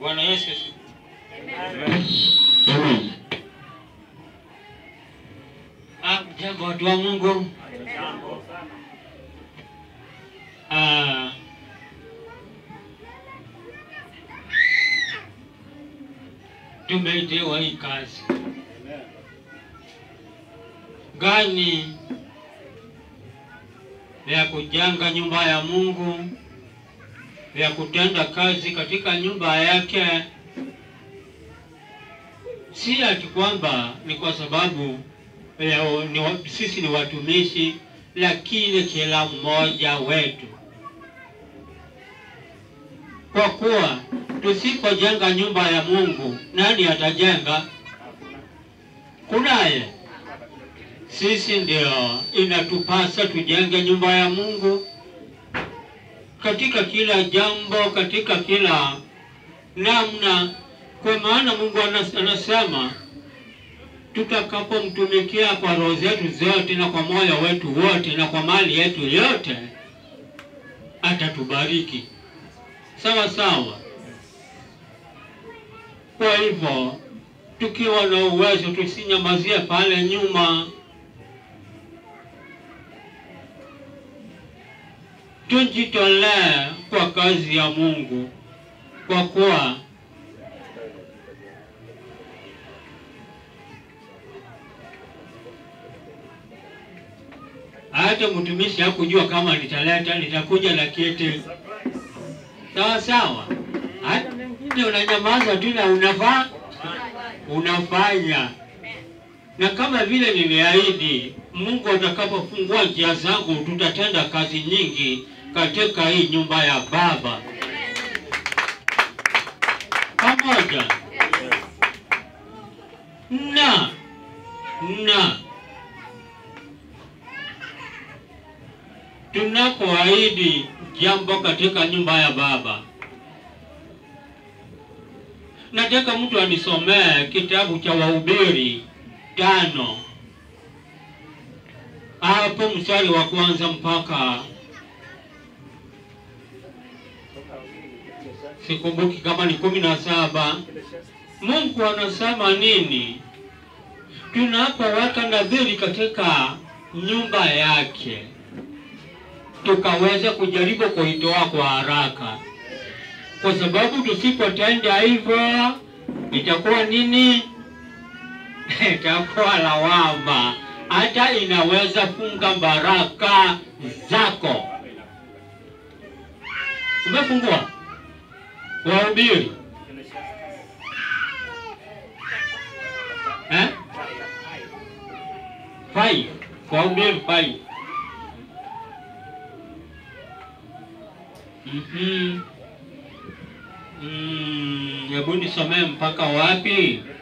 Bwana Yesu asifiwe. Amen. Ah, Jambo watu wa Mungu. Ah, tumeitewa hii kazi gani ya kujenga nyumba ya Mungu, ya kutenda kazi katika nyumba yake, si ati kwamba ni kwa sababu ya, ni, wa- sisi ni watumishi, lakini kila mmoja wetu, kwa kuwa tusipojenga nyumba ya Mungu, nani atajenga? Kunaye. Sisi ndio inatupasa tujenge nyumba ya Mungu katika kila jambo, katika kila namna, kwa maana Mungu anas- anasema tutakapomtumikia kwa roho zetu zote na kwa moyo wetu wote na kwa mali yetu yote, atatubariki sawa sawa. Kwa hivyo tukiwa na uwezo, tusinyamazie pale nyuma, tujitolee kwa kazi ya Mungu, kwa kuwa hata mtumishi hakujua kama litaleta litakuja la kiti sawa sawa. Hata mengine unanyamaza tu na unafaa unafanya, na kama vile niliahidi, Mungu atakapofungua njia zangu, tutatenda kazi nyingi katika hii nyumba ya Baba pamoja na na tunapoahidi jambo katika nyumba ya Baba, nataka mtu anisomee kitabu cha Wahubiri tano hapo mstari wa kwanza mpaka sikumbuki kama ni kumi na saba. Mungu anasema nini tunapoweka nadhiri katika nyumba yake tukaweza kujaribu kuitoa kwa haraka, kwa sababu tusipotenda hivyo itakuwa nini? itakuwa lawama, hata inaweza funga baraka zako. Umefungua Wahubiri eh? Five. Wahubiri five. Mhm. Mm, hebu nisomee mpaka wapi?